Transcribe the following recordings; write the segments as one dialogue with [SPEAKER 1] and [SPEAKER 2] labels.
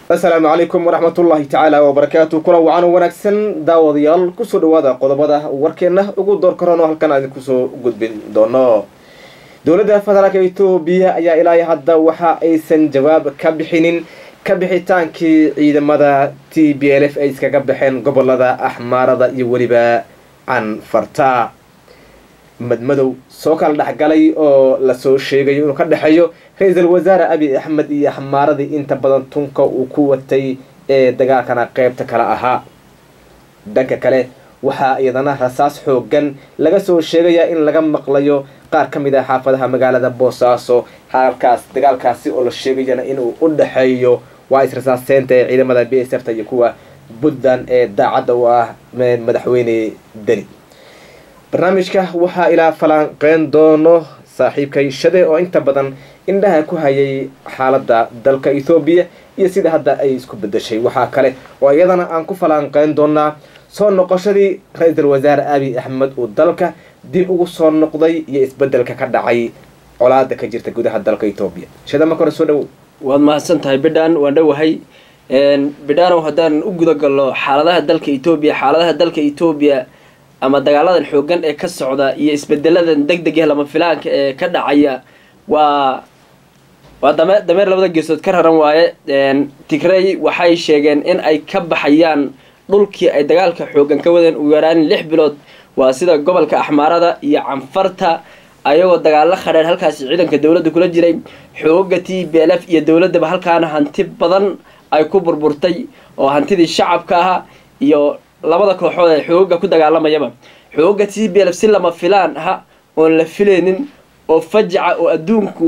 [SPEAKER 1] asalaamu calaykum waraxmatullaahi tacaala wabarakaatu kulan wacan wanaagsan daawadayaal kusoo dhawaada qodobada warkeenna ugu door karono halkan aan idinkusoo gudbin doono dowladda federaalka etoobiya ayaa ilaa hadda waxa aysan jawaab ka bixinin ka bixitaankii ciidamada t b l f ay iskaga baxeen gobolada axmaarada iyo weliba canfarta madmadow soo kala dhexgalay oo lasoo sheegayo inuu ka dhexeeyo ra-iisul wasaare abiy axmed iyo axmaaradii inta badan tunka uu ku watay ee dagaalkana qeybta kale ahaa dhanka kale waxaa iyadana rasaas xoogan laga soo sheegayaa in laga maqlayo qaar ka mid ah xaafadaha magaalada boosaaso halkaas dagaalkaasi oo la sheegayana inuu u dhexeeyo waa is-rasaaseynta ee ciidamada b s f ta iyo kuwa puntland ee daacadda u ah madaxweyne deni barnaamijka waxaa ilaa falanqeyn doono saaxiibkay shade oo inta badan indhaha ku hayay xaaladda dalka ethoobiya iyo sida hadda ay isku bedeshay waxaa kale oo iyadana aan ku falanqeyn doonaa soo noqoshadii ra-iisul wasaare abiy axmed uu dalka dib ugu soo noqday iyo isbedelka ka dhacay colaada ka jirta gudaha dalka etoobiya shade marka hore soo dhawow
[SPEAKER 2] waad mahadsan tahay bidhaan waan dhowahay bidhaanow haddaan u guda galno xaaladaha dalka etoobiya xaaladaha dalka etoobiya ama dagaaladan xoogan ee ka socda iyo isbedeladan deg deg eh lama filaanka ee ka dhacaya waa waa dame dameer labada geesood ka raran waaye tigrey waxay sheegeen in ay ka baxayaan dhulkii ay dagaalka xoogan ka wadeen ugu yaraan lix bilood waa sida gobolka axmaarada iyo canfarta ayagoo dagaalo khadheer halkaasi ciidanka dowladda kula jiray xooga t b l f iyo dowladdaba halkaana hanti badan ay ku burburtay oo hantidii shacabka ahaa iyo labada kooxood ee xooga ku dagaalamayaba xooga t b l f si lama filaan aha oon la filaynin oo fajaca oo adduunku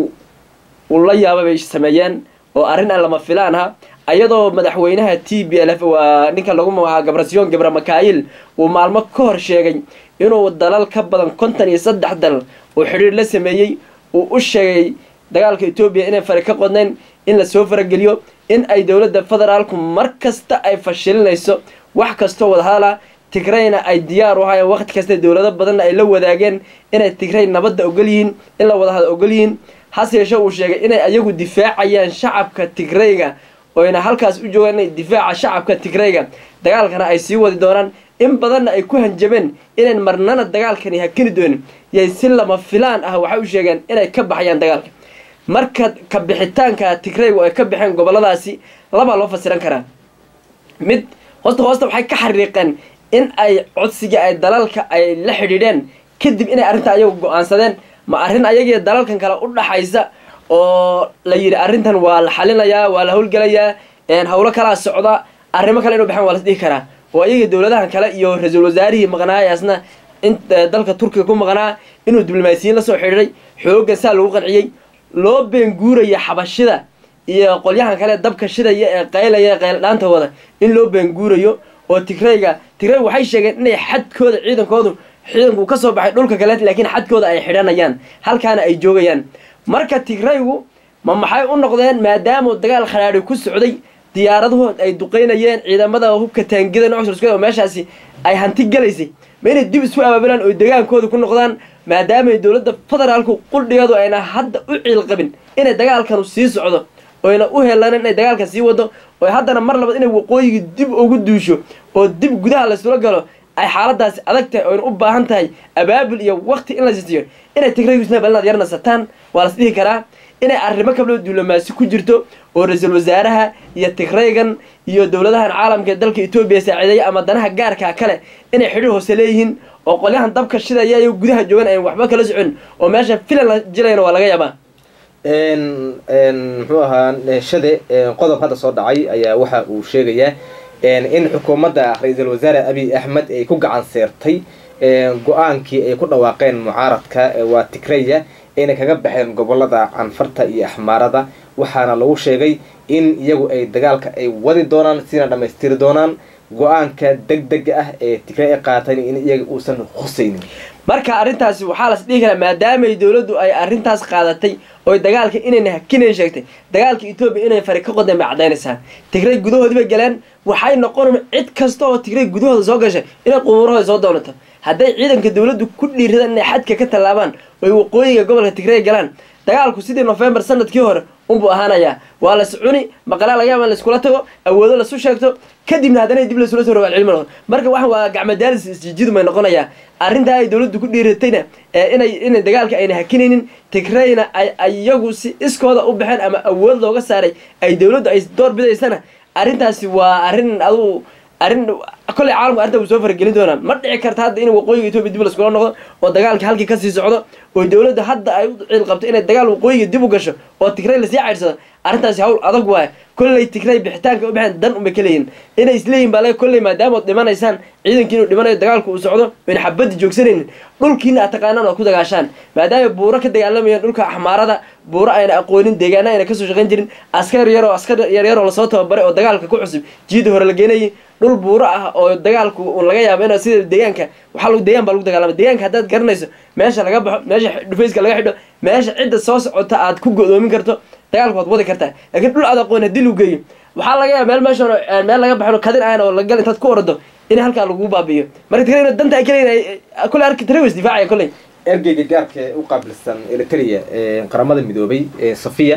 [SPEAKER 2] uu la yaaba bay sameeyeen oo arrin aan lama filaan aha ayadoo madaxweynaha t b l f waa ninka lagu magacaabo gabrasyon gabra makaayil uu maalmo ka hor sheegay inuu dalal ka badan konton iyo saddex dal uu xidhiir la sameeyey uu u sheegay dagaalka etoobiya inay fari ka qodnayn in lasoo farageliyo in ay dowladda federaalku mar kasta ay fashilinayso wax kastoo wadahadala tigrayna ay diyaar u ahaayeen waqti kasta dowlado badanna ay la wadaageen inay tigray nabadda ogol yihiin in la wadahada ogol yihiin hase yeeshe uu sheegay inay ayagu difaacayaan shacabka tigrayga oyna halkaas u joogaan inay difaaca shacabka tigrayga dagaalkana ay sii wadi doonaan in badanna ay ku hanjabeen inayn marnana dagaalkani hakini doonin yay si lama filaan ah waxay u sheegeen inay ka baxayaan dagaalka marka ka bixitaanka tigraygu ay ka baxeen goboladaasi labaa loo fasiran karaa mid hoosta hoosta waxay ka xariiqeen in ay codsiga ay dalalka ay la xidhiidheen kadib inay arrinta ayagu go-aansadeen ma arrin ayagiiyo dalalkan kale u dhaxaysa oo la yidhi arrintan waa la xalinayaa waa la howlgelayaa howlo kalaa socda arrimo kale inu baxeen waa las dhihi karaa oo ayaga dowladahan kale iyo ra-iisul wasaarihii maqnaayaasna in dalka turkiga ku maqnaa inuu diblomaasiyiin lasoo xidhiiday xoogan saa lagu qanciyey loo beenguuraya xabashida iyo qolyahan kale dabka shidaya ee qaylaya qayldhaanta wada in loo beenguurayo oo tigrayga tigray waxay sheegeen inay xadkooda ciidankoodu ciidanku ka soo baxay dhulka kale laakiin xadkooda ay xidhanayaan halkaana ay joogayaan marka tigraygu ma maxay u noqdeen maadaamuu dagaal khadhaadhi ku socday diyaaradahood ay duqeynayeen ciidamada hubka taangida nocsrsk oo meeshaasi ay hanti galaysay ma inay dib isu abaabulaan oo degaankooda ku noqdaan maadaamay dowladda federaalku quldhigeedu ayna hadda u ciil qabin inay dagaalkanu sii socdo oyna u helan inay dagaalka sii wado oo haddana mar labaad inay waqooyigii dib ugu duusho oo dib gudaha laysula galo ay xaaladaasi adag tahay oyna u baahan tahay abaabul iyo waqti in la siisiyo inay tigraygu isna balinaad yar nasataan waa las dhihi karaa inay arrimo kabloo diblomaasi ku jirto oo ra-iisul wasaaraha iyo tigraygan iyo dowladahan caalamka ee dalka etoobiya saaciideeya ama danaha gaarka kale inay xidhiir hoose leeyihiin oo qolyahan dabka shidaya iyo gudaha joogan ayn waxba kala socon oo meesha filan la jilayna waa laga yaabaa
[SPEAKER 1] muxuu ahaa shade qodob hadda soo dhacay ayaa waxa uu sheegayaa in xukuumadda ra-iisul wasaare abiy axmed ay ku gacan seertay go-aankii ay ku dhawaaqeen mucaaradka waa tigraya inay kaga baxeen gobolada canfarta iyo axmaarada waxaana lagu sheegay in iyagu ay dagaalka ay wadi doonaan sina dhammaystiri doonaan go-aanka deg dega ah ee tigray ay qaatan in iyaga uusan khusaynin
[SPEAKER 2] marka arrintaasi waxaa las dhihi karaa maadaamay dowladdu ay arrintaas qaadatay oy dagaalka inayna hakinayn sheegtay dagaalka etoobiya inay fari ka qodeen bay caddaynaysaa tigray gudahoodii bay galeen waxay noqon cid kasta oo tigray gudahooda soo gashay inay qubuurahooda soo doonato hadday ciidanka dowladdu ku dhiiradaan inay xadka ka tallaabaan oy waqooyiga gobolka tigray galaan dagaalku sidii november sanadkii hore unbuu ahaanayaa waa las cuni maqalaa laga yaaba in laiskula tago awoodo lasu sheegto kadibna haddana dib laisula soo rawaal cilmi noqdo marka waxan waa gacmadaalis isjijidu may noqonayaa arrintaa ay dowladdu ku dhiiratayna inay inay dagaalka ayna hakinaynin tigrayna ay iyagu si iskooda u baxeen ama awood looga saaray ay dowladdu ay door bidaysana arrintaasi waa arrin adugu arrin kolley caalamka arrinta wuu soo faragelin doonaa ma dhici karta hadda in waqooyiga etoobiya dib laskula noqdo oo dagaalka halkii kasii socdo oo dowladda hadda ay u ciil qabto inay dagaal waqooyiga dib u gasho oo tigray lasii cayrsado arrintaasi hawl adag waaya kolley tigray bixitaanka u baxeen dan unbay ka leeyihin inay isleeyihin baa le kolley maadaamood dhimanaysaan ciidankii inuu dhimanayo dagaalku uu socdo oyna xabaddi joogsanaynin dhulkiina aad taqaanaan oad ku dagaashaan maadaama buuro ka dagaalamayaan dhulka axmaarada buuro ayna aqoonin deegaana ayna kasoo shaqayn jirin askar yar oo askar yaryar oo lasoo tababaray oo dagaalka ku cusub jiida hore la geenayay dhul buuro ah oo dagaalku un laga yaabo in sida deegaanka waxaa lagu deegaan baa lagu dagaalama deegaanka haddaad garanayso meesha laga baxo meesha dhufayska laga xidho meesha cidda soo socota aad ku go-doomin karto dagaalku waad wadi kartaa laakiin dhul aad aqoon haddii lagu geeyo waxaa laga yaaba meel meeshan meel laga baxo kadin aan oo lagal intaad ku orado in halkaa lagu baabi'iyo marka tigrayna danta ay kaleeyihin kolley arki tira was difaacaya kolley
[SPEAKER 1] ergeyga gaarka ee u qaabilsan eritrea qaramada midoobay safiya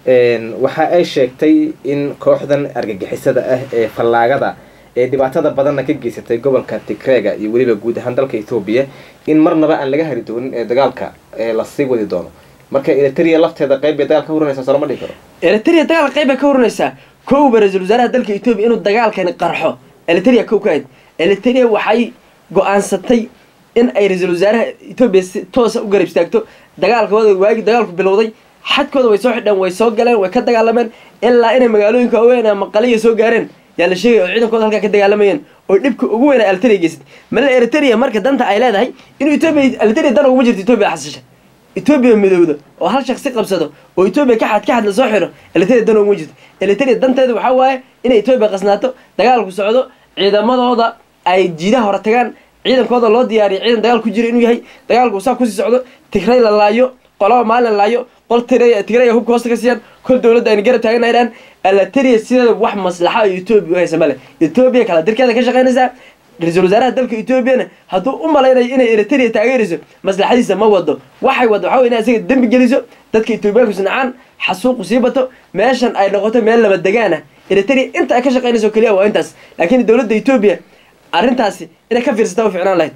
[SPEAKER 1] waxa ay sheegtay in kooxdan argagixisada ah ee fallaagada ee dhibaatada badanna ka geysatay gobolka tigreega iyo weliba guud ahaan dalka ethoobiya in marnaba aan laga hari doonin ee dagaalka lasii wadi doono marka eritrea lafteeda qayb bay dagaal ka hurinaysaa soo lama dhihi karo
[SPEAKER 2] eritrea dagaalka qayb bay ka hurinaysaa kowba ra-iisul wasaaraha dalka etoobiya inuu dagaalkani qarxo eritrea kow ka ahayd eritrea waxay go-aansatay in ay ra-iisul wasaaraha etoobiya si toosa u garab istaagto dagaalkooda waagi dagaalku bilowday xadkooda way soo xidheen way soo galeen way ka dagaalameen ilaa inay magaalooyinka waaweyn ama qaliya soo gaareen yaa la sheegaya oo ciidankooda halkaa ka dagaalamayeen oo dhibka ugu weyna eritrea geysatay male eritrea marka danta ay leedahay inuu etoobiya eritrea dan uguma jirto etoobiya xasisha etoobiya midowda oo hal shaksi qabsado oo etoobiya ka xad ka xad lasoo xiro eritrea dan uguma jirto eritrea danteeda waxaa waaye inay etoobiya qasnaato dagaalku socdo ciidamadooda ay jiidaha hore tagaan ciidankooda loo diyaariya ciidan dagaal ku jira inuu yahay dagaalku saa kusii socdo tigray la laayo qolaba maalin la laayo qol tigray hubka hoosta ka siiyaan kol dowladda ayna garab taagana idhaan alateriya sideeda wax maslaxa oo etoobiya u haysa male etoobiya kala dirkeeda ka shaqaynaysaa ra-iisul wasaaraha dalka etoobiyana hadduu u malaynayo inay eritrea taageerayso maslaxadiisa ma wado waxay wado waxa wey inay isaga dembi geliso dadka etoobiyaanku sinacaan xasuuqu sii bato meeshan ay noqoto meel laba degaan ah eritrea inta ay ka shaqaynayso keliya waa intaas laakiin dowladda etoobiya arrintaasi inay ka fiirsataa u ficnaan lahayd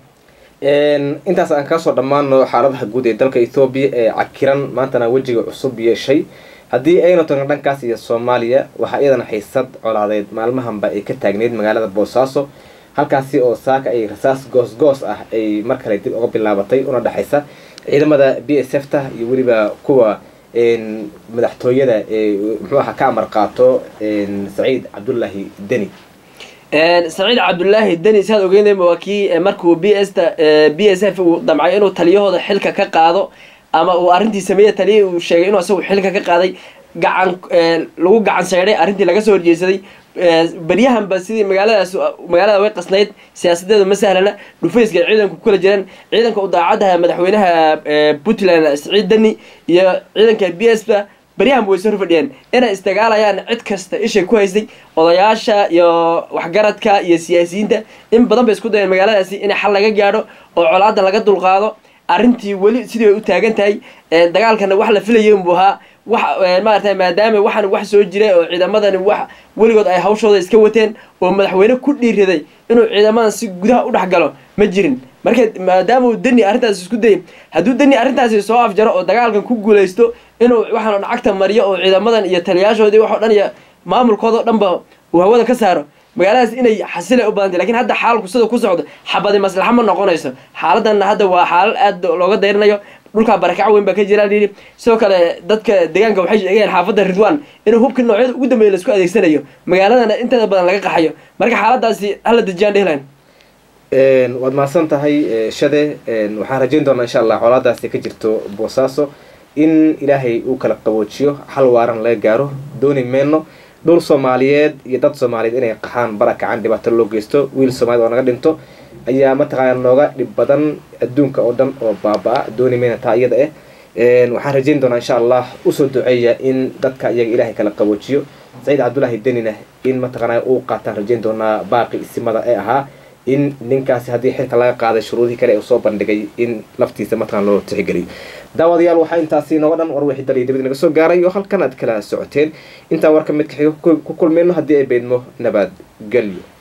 [SPEAKER 1] intaas aan kaasoo dhammaano xaaladaha guud ee dalka ethoobiya ee cakiran maantana wejiga cusub yeeshay haddii aynu tagno dhankaas iyo soomaaliya waxaa iyadana xiisad colaadeed maalmahanba ay ka taagneyd magaalada boosaaso halkaasi oo saaka ay rasaas goos goos ah ay mar kale dib uga bilaabatay una dhexaysa ciidamada b s f ta iyo weliba kuwa madaxtooyada ee muxuu aha ka amar qaato saciid cabdullaahi deni
[SPEAKER 2] saciid cabdullaahi deni saad ogeynayma waa kii markuu b s ta b s f uu damcay inuu taliyahooda xilka ka qaado ama uu arrintii sameeye taliya uu sheegay inuu isagu xilka ka qaaday gacan lagu gacan seydhay arrintii laga soo horjeesaday beryahanba sidii magaaladaas magaalada way qasnayd siyaasadeedu ma sahlana dhufayska ciidanku kula jiraan ciidanka u daacadaha madaxweynaha puntland saciid deni iyo ciidanka b s ba beryahanba way soo horfadhiyeen inay isdagaalayaan cid kasta ishay ku haystay odayaasha iyo waxgaradka iyo siyaasiyiinta in badan bay isku dayeen magaaladaasi in xal laga gaadho oo colaada laga dulqaado arrintii weli sidii bay u taagan tahay dagaalkana wax la filayay unbuu ahaa wax maarata maadaama waxaan wax soo jiray oo ciidamadani wax weligood ay hawshooda iska wateen oo madaxweyne ku dhiiraday inuu ciidamadan si gudaha u dhex galo ma jirin marka maadaama uu deni arrintaas isku dayay hadduu deni arrintaasi soo afjaro oo dagaalkan ku guulaysto inuu waxaan cagta mariyo oo ciidamadan iyo taliyaashoodii waxoo dhan iyo maamulkooda o dhanba uu hawada ka saaro magaaladaas inay xasilay u badantay lakin hadda xaalku sida ku socdo xabadi maslaxa ma noqonayso xaaladanna hadda waa xaalad aad looga dayrinayo dhulkaa barakac weyn baa ka jiraan yidhi sidoo kale dadka deegaanka waxay sheegayaan xaafadda ridwan inuu hubka noocyada ugu dambeeya laisku adeegsanayo magaaladana inteeda badan laga qaxayo marka xaaladaasi hala dejiyaan dhehlan
[SPEAKER 1] waad mahadsan tahay shade waxaan rajayn doonaa insha allah colaadaasi ka jirto boosaaso in ilaahay uu kala qaboojiyo xal waaran laga gaaro dooni meyno dhul soomaaliyeed iyo dad soomaaliyeed inay qaxaan barakacan dhibaato loo geysto wiil soomaaliyed oo naga dhinto ayaa mataqaana nooga dhib badan adduunka oo dhan oo baaba-a dooni meyna taa iyada ah waxaan rajayn doonaa insha allah usoo duceeya in dadka iyaga ilaahay kala qaboojiyo saciid cabdullaahi denina in mataqaana uu qaataan rajayn doonaa baaqi isimada ee ahaa in ninkaasi haddii xilka laga qaaday shuruudihii kale ee soo bandhigay in laftiisa mataqan loo tixgeliyo daawadayaal waxaa intaasi nooga dhan war wixii dal iyo dibad naga soo gaaray oo halkan aad kala socoteen intaa warka midka xiga ku kulmayno haddii ay beydmo nabadgelyo